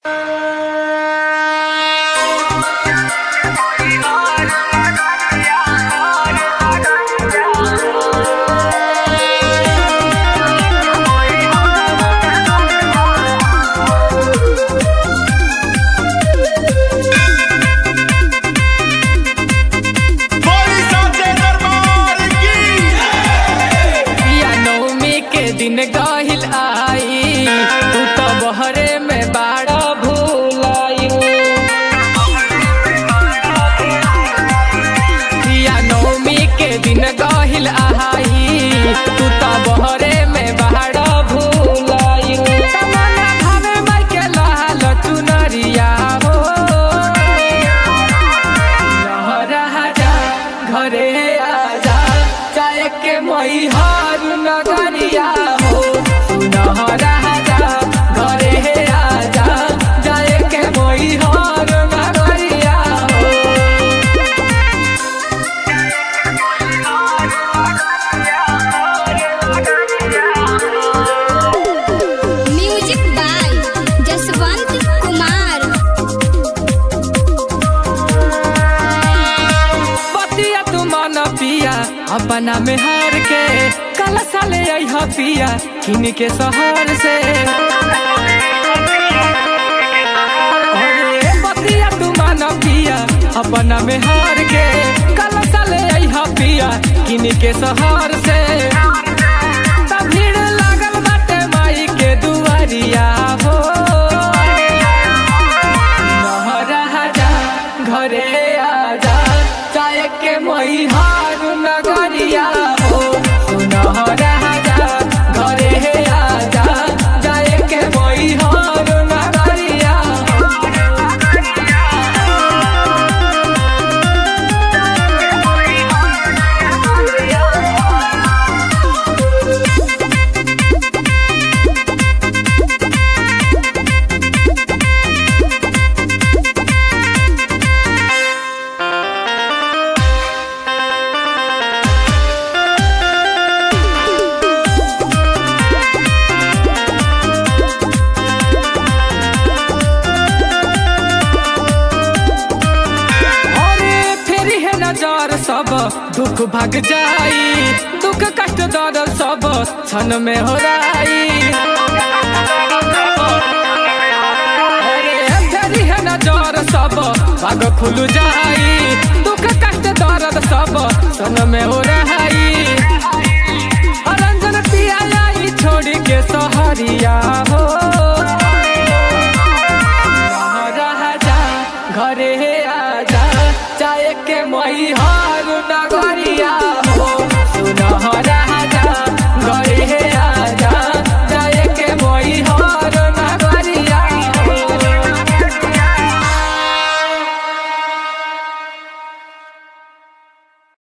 अपना में हार के कल साले आई पिया किन के शहर से अरे बतिया तू मान पिया अपना में हार के कल साले आई पिया किन के शहर से त भीड़ लागल बाटे माई के दुआरिया हो महाराजा घरे आजा चाय के मई हार नगरिया हो सुनहराजा घरे आजा चाय के मई हार नगरिया हो अरे फेरी है नजर सब दुख भाग जाई दुख कष्ट दर्द सब क्षण में हो राई अरे फेरी है नजर सब भाग खुल जाई दुख कष्ट दर्द सब क्षण में हो रहाई रंजन पिया आई छोड़ के सहरिया हो राजा घरे आजा चाय के मई हार नगरिया